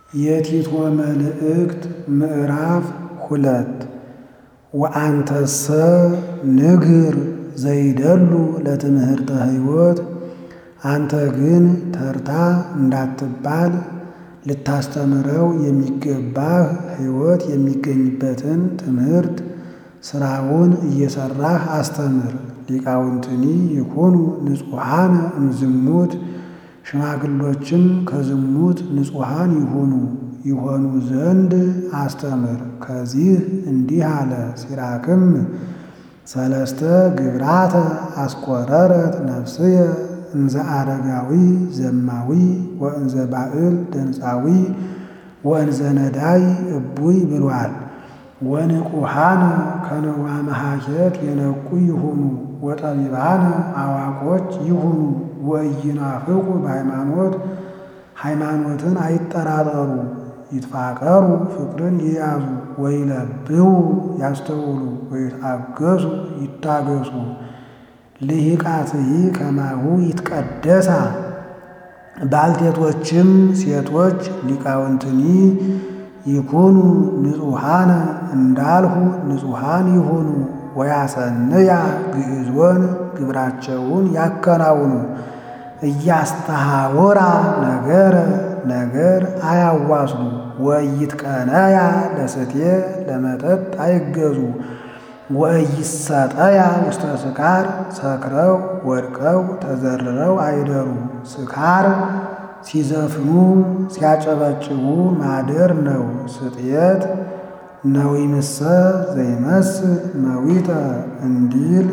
የቲቶ መልእክት ምዕራፍ ሁለት ወአንተሰ ንግር ዘይደሉ ለትምህርተ ሕይወት አንተ ግን ተርታ እንዳትባል ልታስተምረው የሚገባህ ሕይወት የሚገኝበትን ትምህርት ሥራውን እየሠራህ አስተምር። ሊቃውንትኒ ይኩኑ ንጹሐነ እምዝሙት ሽማግሎችም ከዝሙት ንጹሐን ይሁኑ ይሆኑ ዘንድ አስተምር። ከዚህ እንዲህ አለ። ሲራክም ሰለስተ ግብራተ አስቆረረት ነፍስየ እንዘ አረጋዊ ዘማዊ ወእንዘ ባዕል ደንፃዊ ወእንዘ ነዳይ እቡይ ብሏል። ወንቁሃነ ከነዋ መሃኬት የነቁ ይሁኑ ወጠቢባነ አዋቆች ይሁኑ ወኢይናፍቁ በሃይማኖት ሃይማኖትን አይጠራጠሩ ይትፋቀሩ ፍቅርን ይያዙ ወይለብው ያስተውሉ ወይታገሱ ይታገሱ ልሂቃትይ ከማሁ ይትቀደሳ ባልቴቶችም ሴቶች ሊቃውንትኒ ይኩኑ ንጹሐነ እንዳልሁ ንጹሐን ይሁኑ ወያሰንያ ግዕዞን ግብራቸውን ያከናውኑ እያስተሃወራ ነገረ ነገር አያዋስሉ ወይትቀነያ ለስቴ ለመጠጥ አይገዙ ወኢይሰጠያ ውስተ ስካር ሰክረው ወድቀው ተዘርረው አይደሩ። ስካር ሲዘፍኑ ሲያጨበጭቡ ማደር ነው። ስጥየት ነዊምሰ ዘይመስል መዊተ እንዲል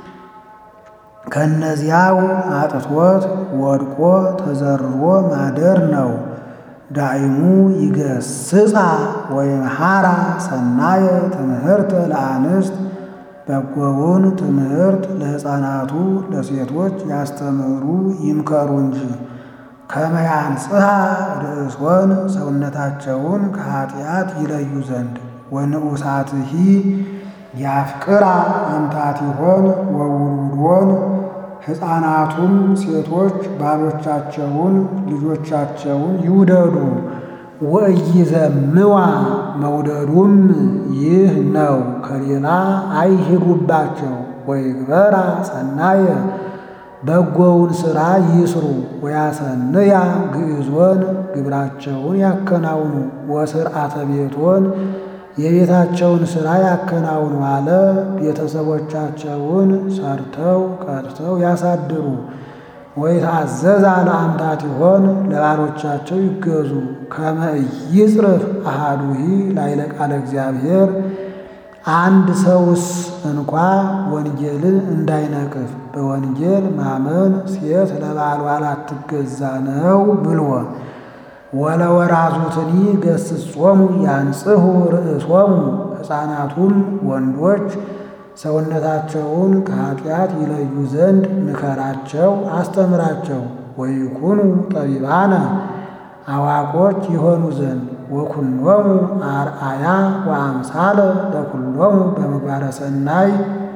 ከእነዚያው አጥቶት ወድቆ ተዘርሮ ማደር ነው። ዳይሙ ይገስጻ ወይምሃራ ሰናየ ትምህርተ ለአንስት በጎውን ትምህርት ለሕፃናቱ ለሴቶች ያስተምሩ ይምከሩ እንጂ ከመያንጽሐ ርእሶን ሰውነታቸውን ከኀጢአት ይለዩ ዘንድ ወንዑሳትሂ ያፍቅራ አምታቲሆን ወውሉዶን ሕፃናቱም ሴቶች ባሎቻቸውን ልጆቻቸውን ይውደዱ። ወኢይዘምዋ መውደዱም ይህ ነው፣ ከሌላ አይሂዱባቸው። ወይግበራ ሰናየ በጎውን ሥራ ይስሩ። ወያሰንያ ግዕዞን ግብራቸውን ያከናውኑ። ወስርዓተ ቤቶን የቤታቸውን ሥራ ያከናውኑ አለ። ቤተሰቦቻቸውን ሰርተው ቀርተው ያሳድሩ። ወይታዘዛ ለአምታቲሆን ለባሎቻቸው ይገዙ። ከመ ኢይጽርፍ አሐዱሂ ላዕለ ቃለ እግዚአብሔር አንድ ሰውስ እንኳ ወንጌልን እንዳይነቅፍ በወንጌል ማመን ሴት ለባሏ ላትገዛ ነው ብሎ ወለወራዙትኒ ገስጾሙ ያንጽሑ ርእሶሙ ሕፃናቱም ወንዶች ሰውነታቸውን ከኀጢአት ይለዩ ዘንድ ምከራቸው፣ አስተምራቸው። ወይኩኑ ጠቢባነ አዋቆች ይሆኑ ዘንድ ወኩሎሙ አርአያ ወአምሳለ ለኩሎሙ በምግባረ ሰናይ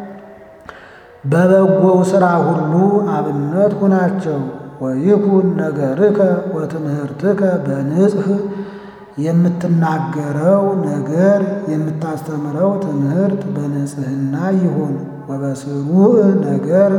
በበጎው ሥራ ሁሉ አብነት ሁናቸው። ወይኩን ነገርከ ወትምህርትከ በንጽሕ የምትናገረው ነገር የምታስተምረው ትምህርት በንጽሕና ይሁን። ወበስሩዕ ነገር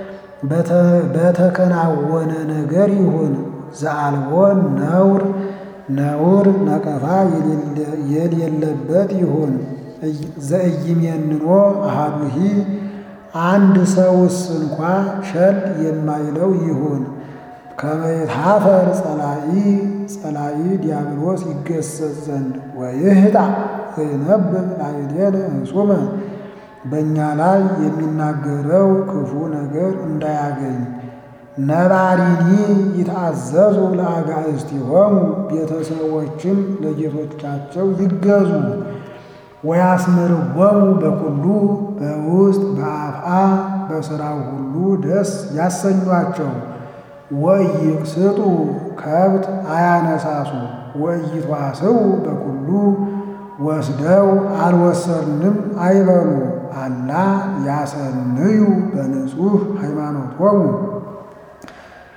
በተከናወነ ነገር ይሁን። ዘአልቦን ነውር ነውር ነቀፋ የሌለበት ይሁን። ዘኢይሜንኖ አሐዱሂ አንድ ሰውስ እንኳ ቸል የማይለው ይሁን። ከመ ይትኀፈር ጸላኢ ጸላኢ ዲያብሎስ ይገሰጽ ዘንድ ወይህጣ ዘይነብብ ላዕሌነ ህጹመ በእኛ ላይ የሚናገረው ክፉ ነገር እንዳያገኝ። ነባሪኒ ይትአዘዙ ለአጋእዝቲሆሙ ቤተሰቦችም ለጌቶቻቸው ይገዙ። ወያስምርዎሙ በኩሉ በውስጥ በአፍአ በሥራው ሁሉ ደስ ያሰኟቸው። ወኢይቅስጡ ከብት አያነሳሱ። ወኢይትዋስው በኩሉ ወስደው አልወሰድንም አይበሉ። አላ ያሰንዩ በንጹሕ ሃይማኖቶሙ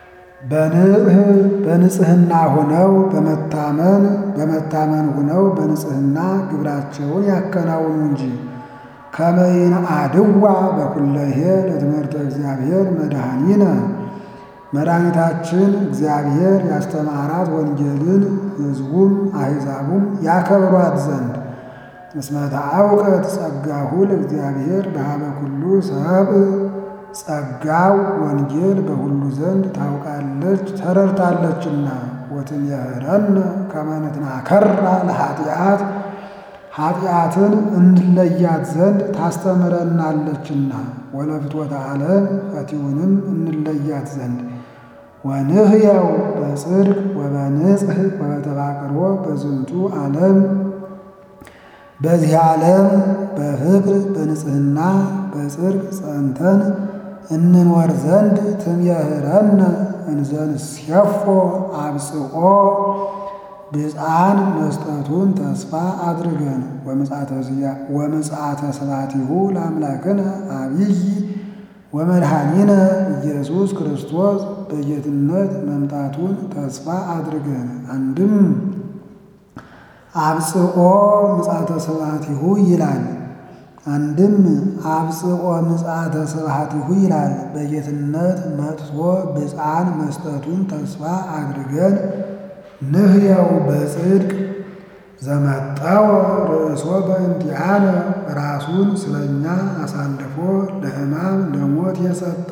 በንጽህ በንጽህና ሆነው በመታመን በመታመን ሆነው በንጽህና ግብራቸውን ያከናውኑ እንጂ ከመይን አድዋ በኩለሄ ለትምህርተ እግዚአብሔር መድኃኒነ መድኃኒታችን እግዚአብሔር ያስተማራት ወንጌልን ሕዝቡም አሕዛቡም ያከብሯት ዘንድ እስመ ተአውቀት ጸጋሁ ለእግዚአብሔር በኀበ ኩሉ ሰብእ ጸጋው ወንጌል በሁሉ ዘንድ ታውቃለች ተረድታለችና ወትምህረነ ከመ ንትናከራ ለኃጢአት ኃጢአትን እንለያት ዘንድ ታስተምረናለችና ወለፍትወተ ዓለም ፈቲውንም እንለያት ዘንድ ወንህየው በጽድቅ ወበንጽሕ ወበተባቅሮ በዝንቱ ዓለም በዚህ ዓለም በፍቅር በንጽህና በጽድቅ ጸንተን እንኖር ዘንድ ትምህረነ እንዘንሴፎ አብጽቆ ብፅዓን መስጠቱን ተስፋ አድርገን ወምጽአተ ስብሐቲሁ ለአምላክነ አብይ ወመድኃኒነ ኢየሱስ ክርስቶስ በጌትነት መምጣቱን ተስፋ አድርገን አንድም አብጽቆ ምጽአተ ስብሐቲሁ ይላል። አንድም አብጽቆ ምጽአተ ስብሐቲሁ ይላል። በጌትነት መጥቶ ብፅዓን መስጠቱን ተስፋ አድርገን ንህየው በጽድቅ ዘመጠወ ርእሶ በእንቲአነ ራሱን ስለኛ አሳልፎ ለሕማም ለሞት የሰጠ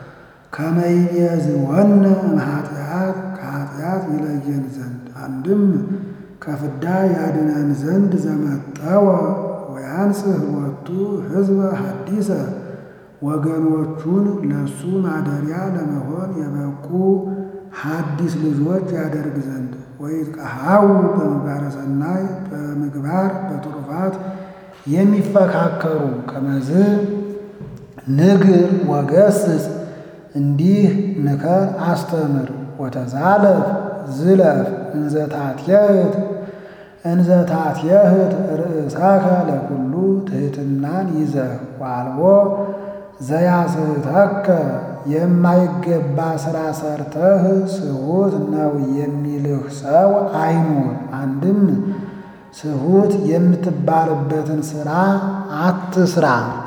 ከመይቤዝወነ እምኃጢአት ከኃጢአት ይለየን ዘንድ አንድም ከፍዳ ያድነን ዘንድ ዘመጠወ ወያንጽህ ወቱ ሕዝበ ሐዲሰ ወገኖቹን ለሱ ማደሪያ ለመሆን የበቁ ሐዲስ ልጆች ያደርግ ዘንድ ወይትቀሃው በምግባረ ሰናይ በምግባር በትሩፋት የሚፈካከሩ ከመዝ ንግር ወገስጽ እንዲህ ምከር አስተምር ወተዛለፍ ዝለፍ እንዘታትየህት እንዘታትየህት ርእሰከ ለኩሉ ትሕትናን ይዘህ ዋልቦ ዘያስሕተከ የማይገባ ሥራ ሰርተህ ስሁት ነው የሚልህ ሰው አይኑር። አንድም ስሁት የምትባልበትን ሥራ አትስራ።